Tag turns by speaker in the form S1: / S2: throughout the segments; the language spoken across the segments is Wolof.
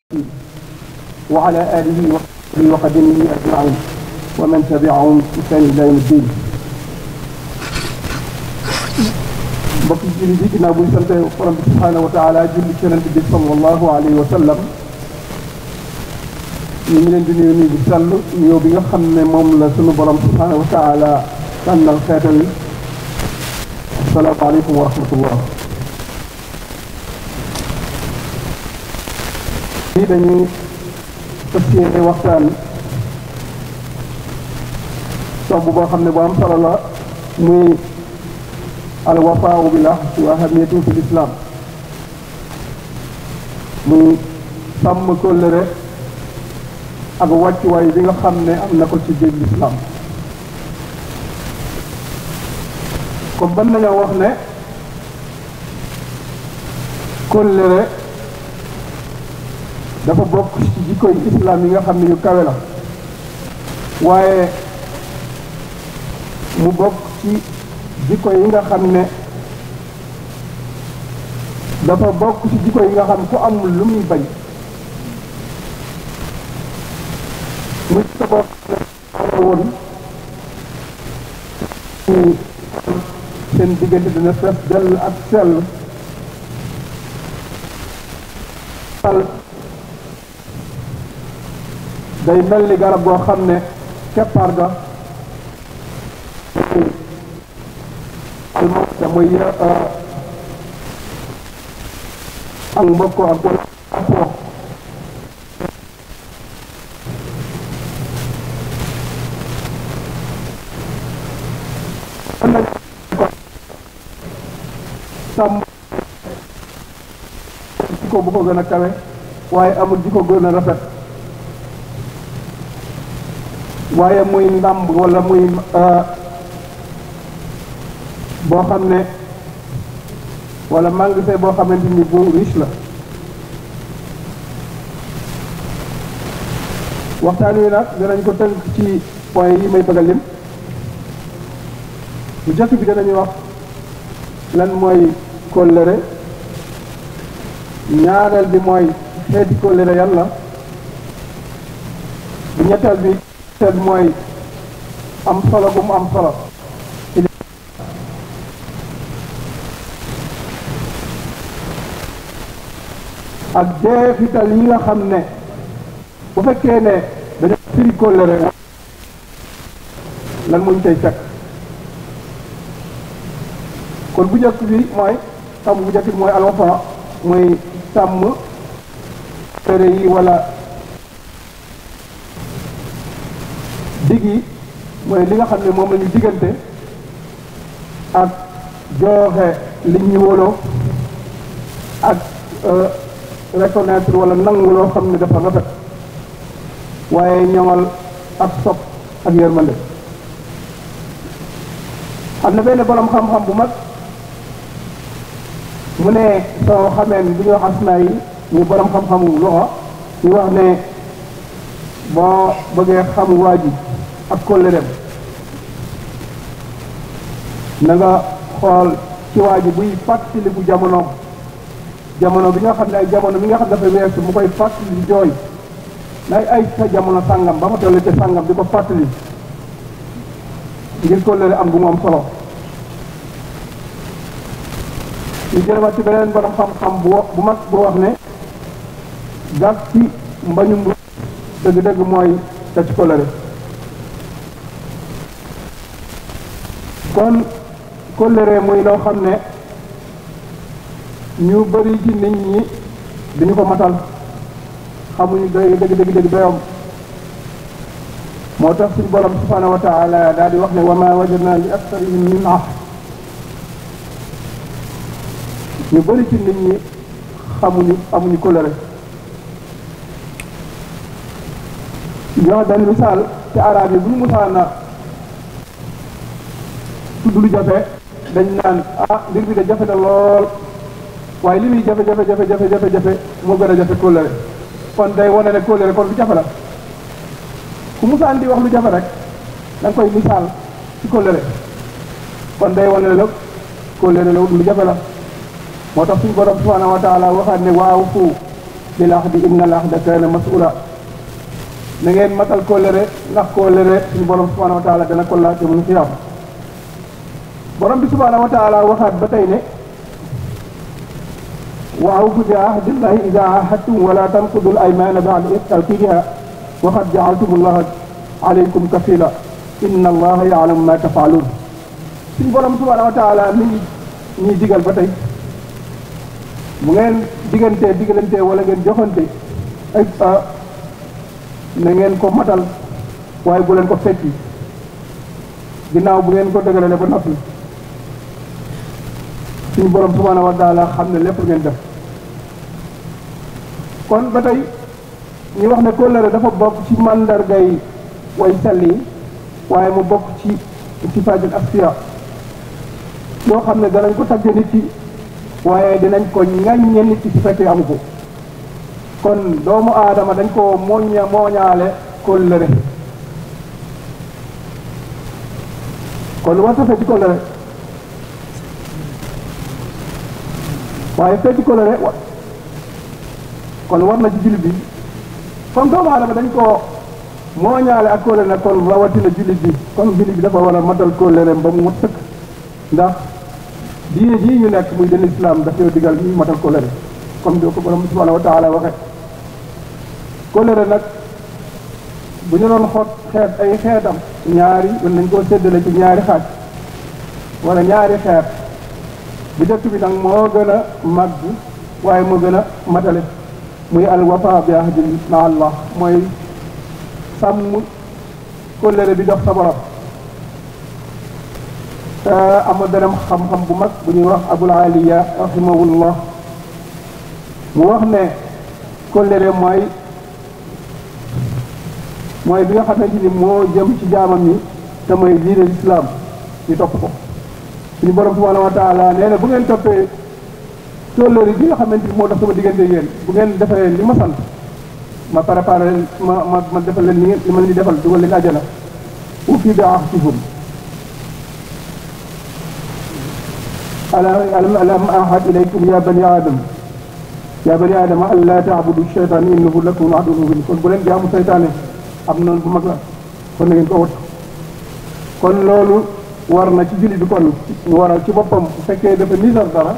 S1: وعلى آله وصحبه وقدمه أجمعين ومن تبعهم بإحسان إلى يوم الدين mbokk julli bi ginnaaw buñ sante borom bi subhaanahu wa taala julli ci yonent bi sallallahu alayhi wa sallam ñu ngi leen di nuyu nuyu bu sell nuyoo bi nga xam ne moom la sunu borom subhaanahu wa taala tànnal xeetal yi assalaamu aleykum wa rahmatullah lii dañuy fas yéene waxtaan tomb boo xam ne bu am solo la muy al wafaawu bil ahdi wa ahamiyatu fi lislaam muy sàmm kóllëre ak wàccuwaay bi nga xam ne am na ko ci biir lislaam comme ban nañoo wax ne kóllëre dafa bokk ci jikkoy islaam yi nga xam ne yu kawe la waaye mu bokk ci jikko yi nga xam ne dafa bokk ci jikko yi nga xam ku amul lu muy bañ muy ko boo xam ne woon seen diggante dina fees dell ak sell day mel ni garab goo xam ne keppaar ga almawta muy ak mbokko ak wala afoo mën nañ ko sàmm jikko bu ko gën a kawe waaye amul jikko gën a rafet waaye muy ndàmb wala muy boo xam ne wala magasin boo xamante ni bu riche la waxtaan wi nag danañ ko tënk ci point yi may bëgg a lim bu jëkk bi danañu wax lan mooy kóllëre ñaareel bi mooy xeeti kóllëre yàlla bu ñetteel bi ñetteel bi mooy am solo bu mu am solo ak jeexital yi nga xam ne bu fekkee ne dañoo firi kóllëre lan muñ tey fekk kon bu njëkk bi mooy sàmm bu njëkk bi mooy alwafa mooy sàmm kóllëre yi wala dig yi mooy li nga xam ne moom la ñu diggante ak joxe li ñu wóoloo ak reconnaître wala nangu loo xam ne dafa rafet waaye ñoŋal ak sopp ak yërmande am na benn borom xam-xam bu mag mu ne soo xameen bu ñuy wax asmaa yi ñu borom xam-xamu loxo ñu wax ne boo bëggee xam waa ji ak kóllëreem na nga xool ci waa ji buy fàttaliku jamono jamono bi nga xam ne ay jamono bi nga xam dafa weesu mu koy fàttali di jooy nay ay sa jamono sàngam ba ma toll ca sàngam di ko fàttali ngir kóllëre am bu mu am solo ñu jëlewaat ci beneen borom xam-xam bu bu mag bu wax ne gas ci mbañum bu dëgg-dëgg mooy te ci kóllëre kon kóllëre muy loo xam ne ñu bëri ci nit ñi dañu ko matal xamuñu doy dëgg dëgg dëgg doyom moo tax suñu borom subhanahu wa taala daal di wax ne wa ma wajadna li aksarihim min ahd ñu bëri ci nit ñi xamuñu amuñu kóllëre jox benn misaal ci arab yi bu ñu musaana tudd lu jafe dañ naan ah mbir bi de jafe na lool waaye li muy jafe jafe jafe jafe jafe jafe moo gën a jafe kóllëre kon day wane ne kóllëre kon lu jafe la ku musaan di wax lu jafe rek da nga koy misaal ci kóllëre kon day wane ne la kóllëre la lu jafe la moo tax suñu borom subhanahu wa taala waxaat ne waaw fu bil ahdi inna al ahda kaana mas'ula na ngeen matal kóllëre ndax kóllëre suñu borom subhanahu wa taala dana ko laaj mu xiyaam borom bi subhanahu wa taala waxaat ba tey ne wa awfu bi ahdillahi ida ahadtum wala tanqudu al aymana ba'da tawkidiha wa qad ja'altum allaha alaykum kafila inna allaha ya'lamu ma taf'alun suñu borom subhanahu wa taala mi ngi ñuy digal ba tey bu ngeen diggantee digalantee wala ngeen joxante ay na ngeen ko matal waaye bu leen ko fekki ginnaaw bu ngeen ko dëgërale ba noppi suñu borom subhanahu wa taala xam ne lépp ngeen def kon ba tey ñu wax ne kóllëre dafa bokk ci màndargay way sell yi waaye mu bokk ci sifaatul asfiya yoo xam ne danañ ko tagge nit ki waaye dinañ ko ŋaññe nit ki su fekkee amu ko kon doomu aadama dañ ko mooña mooñaale kóllëre kon lu war sa fecc kóllëre waaye fecc kóllëre wa kon war na ci jullit bi comme doomu aadama dañ ko mooñaale ak kóllëre nag kon rawatina jullit bi kon jullit bi dafa war a matal kóllëreem ba mu mat sëkk ndax diine jii ñu nekk muy den islam daf yow digal ñu matal kóllëre comme di ko borom subhanahu wa taala waxe kóllëre nag bu ñu doon xoot xeet ay xeetam ñaari mën nañ koo séddale ci ñaari xaaj wala ñaari xeet bi dëkk bi nag moo gën a màgg waaye moo gën a matale muy al wafa bi ahdi ma allah mooy sàmm kóllëre bi dox sa borom te ama beneen xam-xam bu mag bu ñuy wax abul aliya rahimahullah mu wax ne kóllëre mooy mooy bi nga xamante ni moo jëm ci jaamam yi te mooy diine lislaam ñu topp ko suñu borom subhanahu wa taala nee na bu ngeen toppee kóllëre bi nga xamante ni moo dox sama diggante yéen bu ngeen defee li ma sant ma préparé ma ma ma defal leen li ngeen li ma leen di defal dugal leen àjjana ufi bi ahdihum alam alam ahad ilaykum ya bani adam ya bani adama an la taabudu shaytan innahu lakum aduwwun mubin kon bu leen jaamu seytaane am noonu bu mag la kon na ngeen ko wattu kon loolu war na ci jullit bi kon mu waral ci boppam bu fekkee dafa nisar dara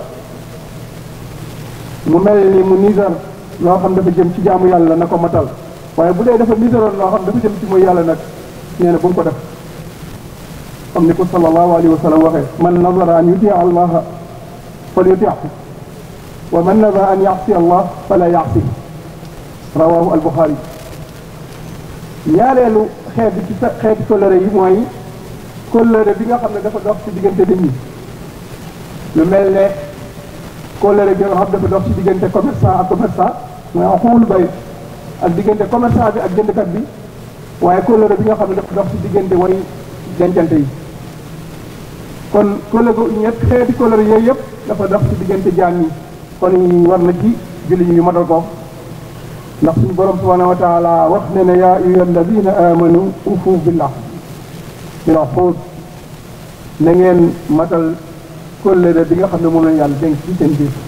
S1: mu mel ni mu nisar loo xam dafa jëm ci jaamu yàlla na ko matal waaye bu dee dafa nisaroon loo xam dafa jëm ci mooy yàlla nag nee na bu mu ko def comme ni ko sallallahu alayhi wa sallam waxee man nazara an yutia allaha fal yutiahu wa man nazara an yasi allah fala yasi rawahu albuxaari ñaareelu xeet bi ci xeeti kóllëre yi mooy kóllëre bi nga xam ne dafa dox ci diggante nit ñi lu mel ne kóllëre bi nga xam dafa dox ci diggante commerçant ak commerçant mooy xuul bay ak diggante commerçant bi ak jëndkat bi waaye kóllëre bi nga xam ne dafa dox ci diggante way dencante yi kon kóllëre ñett xeeti kóllëre yooyu yëpp dafa dox ci diggante jaam yi kon war na ci julli ñu matal ko ndax suñu borom subhanahu wa taala wax ne ne yaa ayyuha alladina amanu ufu billah bil uqud na ngeen matal kóllëre bi nga xam ne moom la yàlla dénk ci seen biir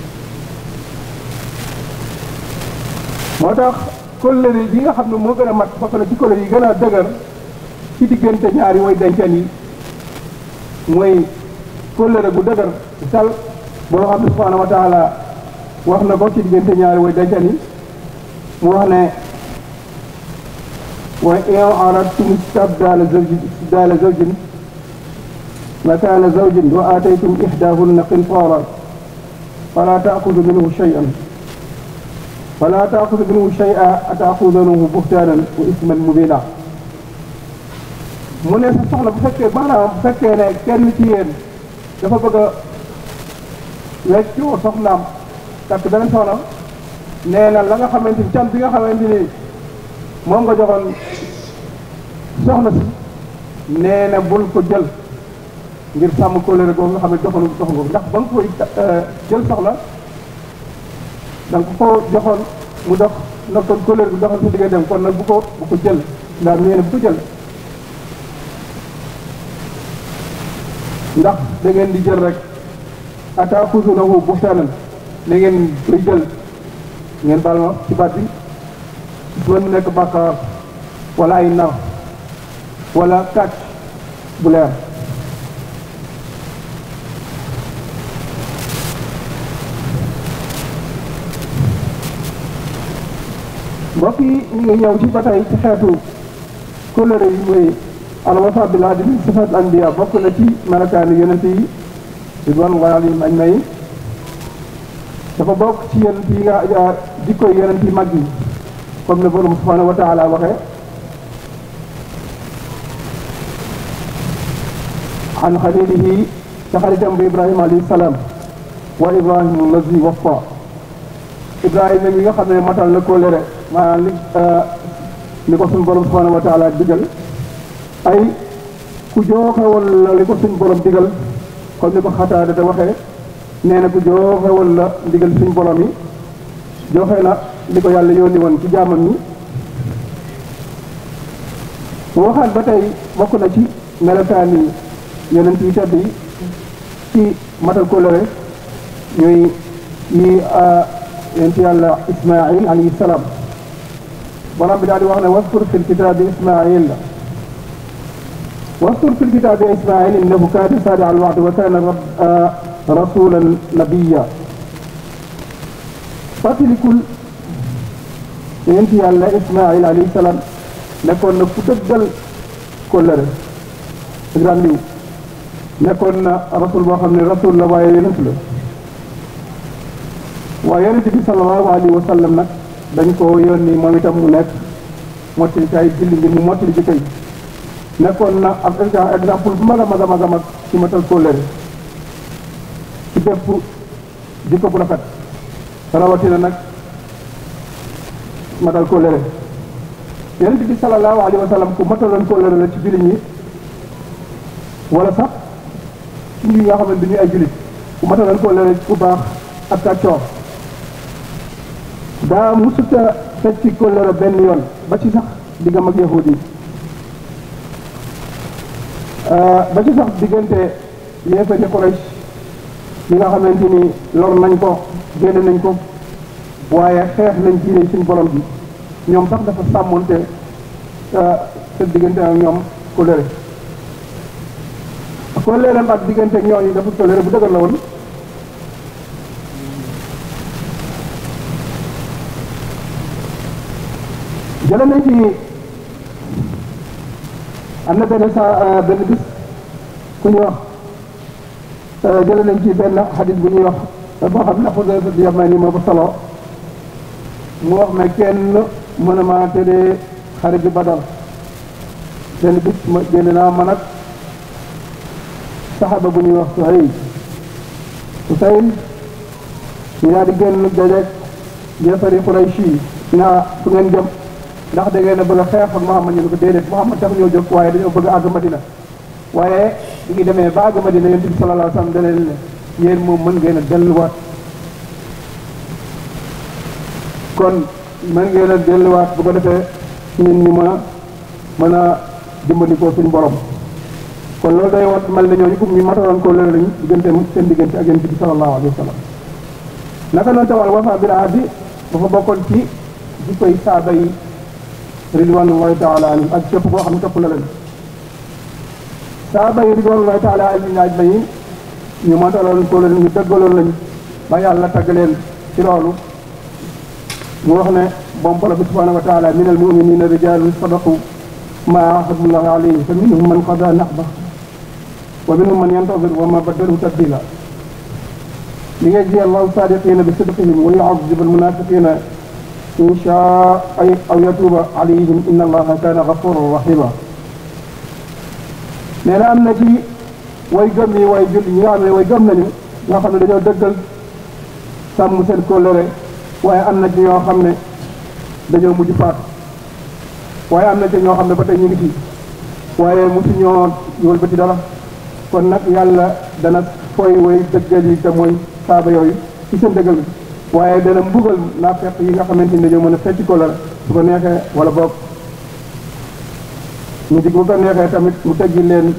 S1: moo tax kóllëre bi nga xam ne moo gën a mat bokk na ci kóllëre yi gën a dëgër ci diggante ñaari way denceen yi mooy kóllëre gu dëgër sal boo xam ne subhanahu wa taala wax na ko ci diggante ñaari way denceen yi mu wax ne wa in aradtum istabdala zawjin istibdala zawjin makana zawjin wa ataytum ihdahunna qintaran fala taaxudu minhu shay'an fala taaxudu minhu shay'an ataaxudunahu buhtaanan wa isman mubina mu ne sa soxla bu fekkee maanaam bu fekkee ne kenn ci yéen dafa bëgg a weccoo soxnaam takk beneen soxna nee na la nga xamante ni can bi nga xamante ni moom nga joxoon soxna si nee na bul ko jël ngir sàmm kóllëre googu nga xam ne joxoon joxoon ko ndax ba nga koy jël soxla da nga ko joxoon mu dox ndax kon kóllëre bi doxal sa digganteem kon nag bu ko bu ko jël ndax nee na bu ko jël ndax da ngeen di jël rek ataaxudunahu buhtaanan da ngeen koy jël ngeen baal ma ci baat bi doon mu nekk bàkkaar wala ay nar wala kàcc bu leer mbokk yi ñu ngi ñëw ci ba tey ci xeetu kóllëre yi muy alwafa bil adl sifat anbiya bokk na ci melokaani yonent yi ridwanullahi alayhim ajmain dafa bokk ci yonent yi nga jikkoy yonent yi mag yi comme le borom subhanahu wa taala waxee an xalilihi ca xaritam bi ibrahima alayhi salaam wa ibrahima allazi wafa ibrahima mi nga xam ne matal na kóllëre maanaam li li ko suñ borom subhanahu wa taala digal ay ku jooxe woon la li ko suñ borom digal comme ni ko xataade te waxee nee na ku jooxe woon la ndigal suñ borom yi joxe na li ko yàlla yónni woon ci jaamam ñi mu waxaat ba tey bokk na ci melokaani yonent yi tedd yi ci matal kóllëre ñuy yi yonent yàlla ismail alayhi salaam borom bi daal di wax ne waskur fi lkitaabi ismail waskur fi lkitaabi ismail innahu kaana saadiqa alwa'di wa kaana rasulan nabiyya fàttalikul yonent yàlla ismail alayhi salaam nekkoon na ku dëggal kóllëre ak ràndiw nekkoon na rasul boo xam ne rasul la waaye yonent la waaye yonent bi sallallahu alayhi wa sallam nag dañ ko yónni moom itam mu nekk mottali ci ay julli ngir mu mottali ji tey nekkoon na ab exemple bu mag a mag a mag a mag ci matal kóllëre ci bépp jikko bu rafet rawatina nag matal kóllëre yonent bi sallallahu alayhi wa sallam ku mataloon kóllëre la ci jullit ñi wala sax ci ñi nga xamante ni ay jullit ku mataloon kóllëre ku baax ak kàccoor daa musuta fecc ci kóllëre benn yoon ba ci sax diggam ak yahudi yi ba ci sax diggante yéefari Quraysh yi nga xamante ni lor nañ ko génne nañ ko waaye xeex nañ diine suñu borom bi ñoom sax dafa sàmmoonte seen diggante ak ñoom kóllëre kóllëreem ak diggante ak ñooñu dafa kóllëre bu dëgër la woon jële nañ ci am na benn sa benn bis ku ñuy wax jële nañ ci benn xadis bu ñuy wax boo xam ne Xudayfa di Yamani moo ko solo mu wax ne kenn mën a maa tëddee xare bi Badar benn bis ma génn naa man ak saxaba bu ñuy wax Suhayl Suhayl ñu daal di génn dajeeg yéefari Quraysh yi naa fu ngeen jëm ndax da ngeen a bëgg a xeex ak Muhammad ñu ne ko déedéet Muhammad tax ñoo jóg waaye dañoo bëgg a àgg Madina waaye bi ngi demee ba àgg Madina yonent bi sallallahu alayhi wa sallam da leen ne yéen moom mën ngeen a delluwaat kon mën ngeen a delluwaat bu ko defee ñun ñu mën a mën a dimbandikoo suñu borom kon loolu day wat mel ne ñooñu comme ñu mataloon ko loolu lañu diggante seen diggante ak yonent bi sallallahu alayhi wa sallam naka noonu tawal wafa bil ahdi dafa bokkoon ci di koy saaba yi ridwanullahi taala anhum ak képp koo xam ne topp na leen saaba yi ridwanullahi taala anhum ajmaïn ñu mataloon ko leen ñu dëggaloon lañu ba yàlla tagg leen ci loolu mu wax ne moom borom bi subhanahu wa taala min al muminina rijalun sadaqu ma ahadullah alayhi fa minhum man qada nahba wa minhum man yantazir wa ma baddalu tabdila ليجزي الله الصادقين بصدقهم ويعذب المنافقين إن شاء أي أو يتوب عليهم إن الله كان غفورا رحيما nee na am na ci way gëm yi way julli ñi nga xam ne way gëm nañu ñoo xam ne dañoo dëggal sàmm seen kóllëre waaye am na ci ñoo xam ne dañoo mujj faatu waaye am na ci ñoo xam ne ba tey ñu ngi ci waaye mosu ñoo yóol ba ci dara kon nag yàlla dana fooy way dëggal yi te mooy saaba yooyu ci seen dëggal bi waaye dana mbugal naa fekk yi nga xamante ni dañoo mën a fecc ko la su ko neexee wala boog ñu dig bu ko neexee tamit mu teggi leen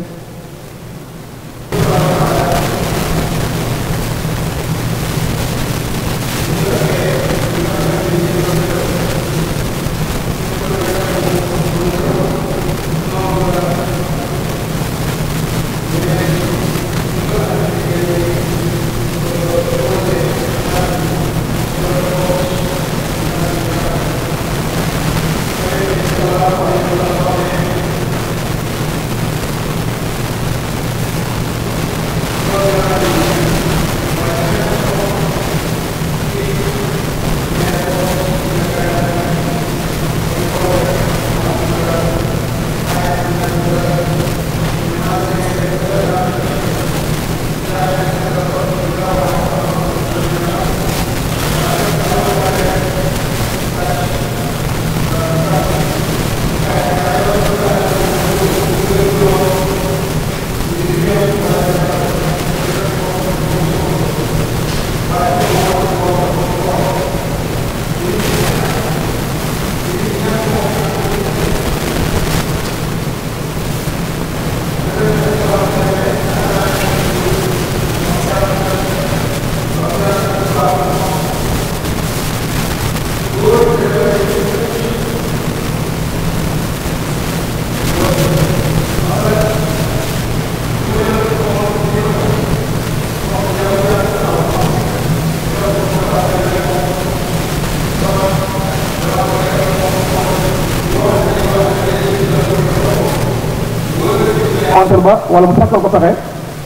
S1: ba wala mu sàkkal ko pexe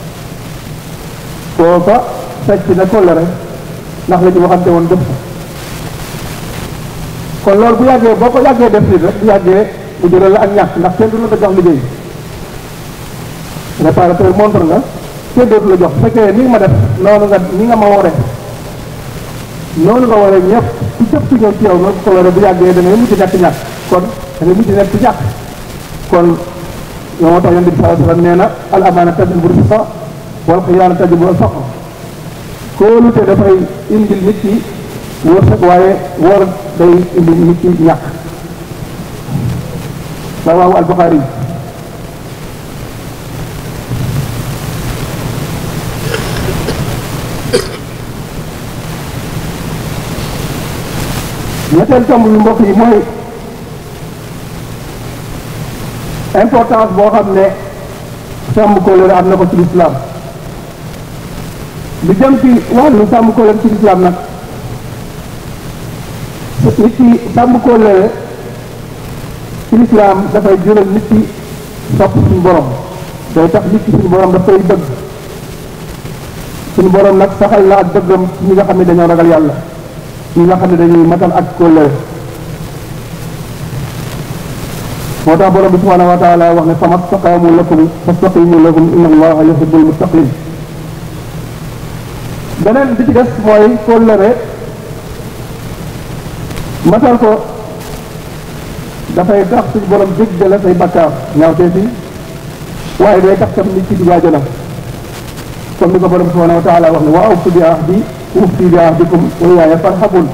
S1: kooka sàcc na kóllëre ndax la ñu waxante woon def ko kon loolu bu yàggee boo ko yàggee def nit rek bu yàggee mu jural la ak ñàkk ndax kenn du la ko jox liggéey réparateur montre nga kenn dootu la jox bu fekkee ni nga ma def noonu nga ni nga ma ware noonu nga waree ñëpp ci cëpp ci ñëw ci yow noonu kóllëre bu yàggee da ngay mujj nekk ñàkk kon da ngay mujj nekk ñàkk kon yow moo tax yonent bi sallallahu alayhi wasallam nee na al amaana tajlibu rifqa wal xiyaana tajlibu al faqr kóolute dafay indil nit ki wërsëg waaye wóor day indil nit ki ñàkk rawaahu al Buxaari ñetteel tomb bi mbokk yi mooy importance boo xam ne sàmm kóllëre am na ko ci lislaam lu jëm ci wàllu sàmm kóllëre ci lislaam nag nit ki sàmm kóllëre ci lislaam dafay jural nit ki sopp suñu borom day tax nit ki suñu borom daf koy bëgg suñu borom nag saxal la ak bëggam ci ñi nga xam ne dañoo ragal yàlla ñi nga xam ne dañuy matal ak kóllëre moo tax borom bi subhanahu wa taala wax ne famat staqaamu lakum fastaqimu lahum inna allaha yuhibbul muttaqin beneen bi ci des mooy kóllëre matal ko dafay tax suñu borom jéggal la say bakkaar ñaawtee fi waaye day tax tam nit ci dugg àjjana comme ni ko borom subhanahu wa taala wax ne wa awfu bi ahdi uffi bi ahdikum wa iyaaya farhabun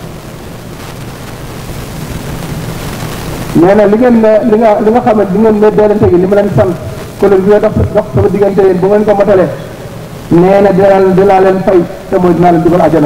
S1: nee na li ngeen ne li nga li nga xam ne li ngeen ne deelante gi li ma leen sant kóllëre bi nga dox dox sama diggante yéen bu ngeen ko matale nee na dinaa dinaa leen fay te mooy dinaa leen dugal àjjana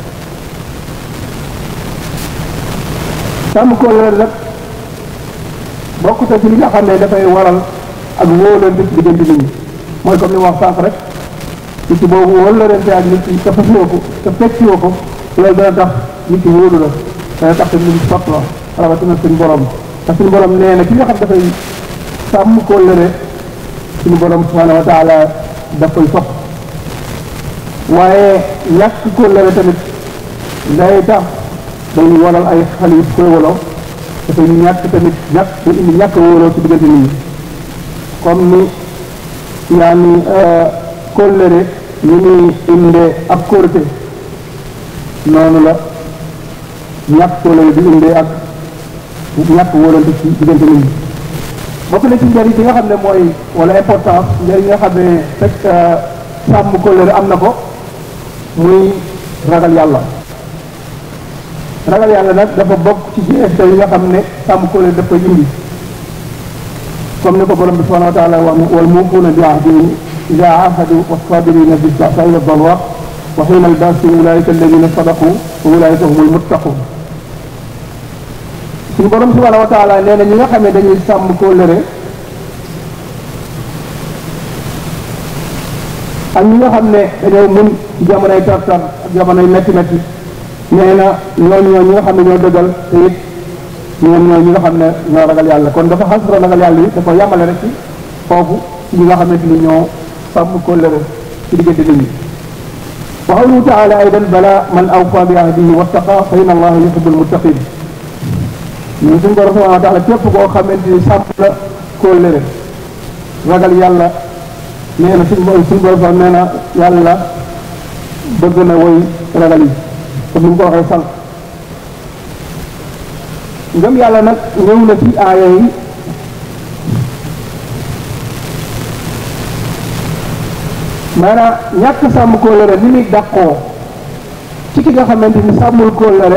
S1: sàmm kóllëre nag bokk te ci li nga xam ne dafay waral ak wóolante ci diggante nit ñi mooy comme ni ma wax sànq rek nit ki boobu wóolante ak nit ki te fasiwoo ko te fecciwoo ko loolu dana tax nit ki wóolu la dana tax te nit ñi sott la rawatina suñu borom te suñu borom nee na ki nga xam dafay sàmm kóllëre suñu borom subhanahu wa taala daf koy sopp waaye ñàkk kóllëre tamit day tax day waral ay xale yu koy woloo dafay ñàkk tamit ñàkk day indi ñàkk wóoloo ci diggante nit ñi comme ni yaa ni kóllëre ni muy indee ab kóorte noonu la ñàkk kóllëre di indee ak ñàkk wóolante ci diggante nit ñi bokk na ci njëriñ bi nga xam ne mooy wala importance njëriñ nga xam ne fekk sàmm kóllëre am na ko muy ragal yàlla ragal yàlla nag dafa bokk ci jeexital yi nga xam ne sàmm kóllëre daf koy indi comme ni ko borom bi subhanahu wa taala wax ne wal muufuuna bi ahdihim ida ahadu wasabirina bi ba'sa'i wa darra wa xiina albasi ulaika alladina sadaqu wa ulaika humul muttaqun suñu borom subhanahu wa taala nee na ñi nga xam ne dañuy sàmm kóllëre ak ñi nga xam ne dañoo mun ci jamonoy tartar ak jamonoy metti metti nee na ñooñu ñoo ñi nga xam ne ñoo dëggal te it ñoom ñooy ñi nga xam ne ñoo ragal yàlla kon dafa xasra ragal yàlla yi dafa yàmmale rek ci foofu ci ñi nga xamante ni ñoo sàmm kóllëre ci diggante nit ñi wa qawluhu taala aydan bala man awfa bi ahdihi wattaqa fa inna allaha yuhibbul muttaqin ñun suñu borom subhanahu wa taala képp koo xamante ni sàmm la kóllëre ragal yàlla nee na suñu suñu borom sax nee na yàlla bëgg na woy ragal yi comme ni mu ko waxee sànq ngëm yàlla nag ñëw na ci aaya yi maanaam ñàkk sàmm kóllëre ni muy dàqoo ci ki nga xamante ni sàmmul kóllëre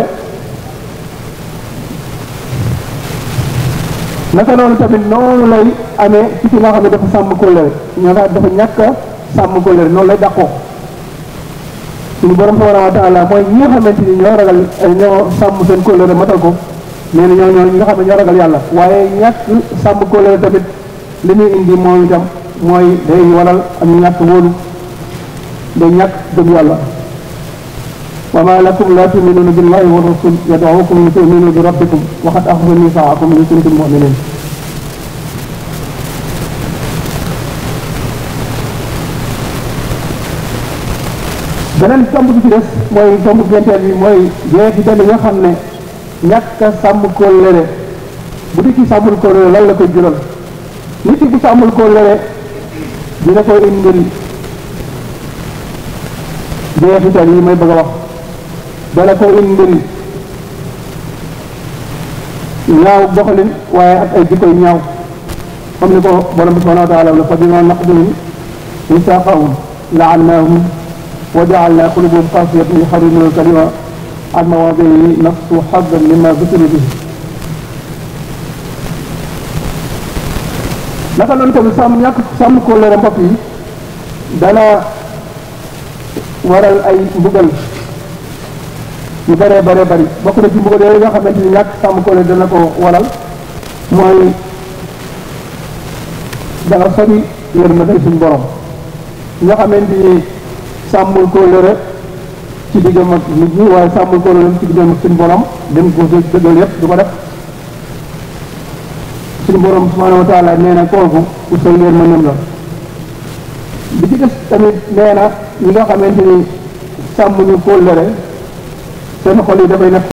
S1: naka noonu tamit noonu lay amee ci ki nga xam ne dafa sàmm kóllëre ñoo nga dafa ñàkk a sàmm kóllëre noonu lay dàqoo suñu borom subhanahu wa taala mooy ñi nga xamante ni ñoo ragal ñoo sàmm seen kóllëre matal ko nee na ñoo ñoo ñi nga xam ne ñoo ragal yàlla waaye ñàkk sàmm kóllëre tamit li muy indi moom itam mooy day waral am ñàkk wóolu day ñàkk gëm yàlla wa ma lakum la tuminuna billahi wa rasul yad'ukum li tuminu bi rabbikum wa qad akhadha mithaqakum in kuntum mu'minin beneen tomb bi ci des mooy tomb ñeenteel bi mooy jeexital yi nga xam ne ñàkk a sàmm kóllëre bu di ci sàmmul kóllëre lan la koy jural nit ki bu sàmmul kóllëre dina ko indil jeexital yi may bëgg a wax dana ko indil ñaaw doxalin waaye ak ay jikkoy ñaaw comme ni ko borom bi subhanahu wa taala la fa bima naqdihim misaaqahum la'annahum wa ja'alna qulubahum qasiyatan yuharrimuna al-kalima an mawaadi'ihi nasu haddan mimma dhukiru bihi naka noonu tamit sàmm ñàkk sàmm kóllëre mbokk yi dana waral ay mbugal yu bëree bëree bëri bokk na ci mbugal yooyu nga xamante ni ñàkk sàmm kóllëre dana ko waral mooy danga sori yërmande suñu borom nga xamante ni sàmmul kóllëre ci diggam ak nit ñi waaye sàmmul kóllëre ci diggam ak suñu borom dem ko dëggal yëpp du ko def suñu borom subhanahu wa taala nee na kooku ku sori yërmandeem la bi ci des tamit nee na ñi nga xamante ni sàmm ñu kóllëre seen xol yi dafay nekk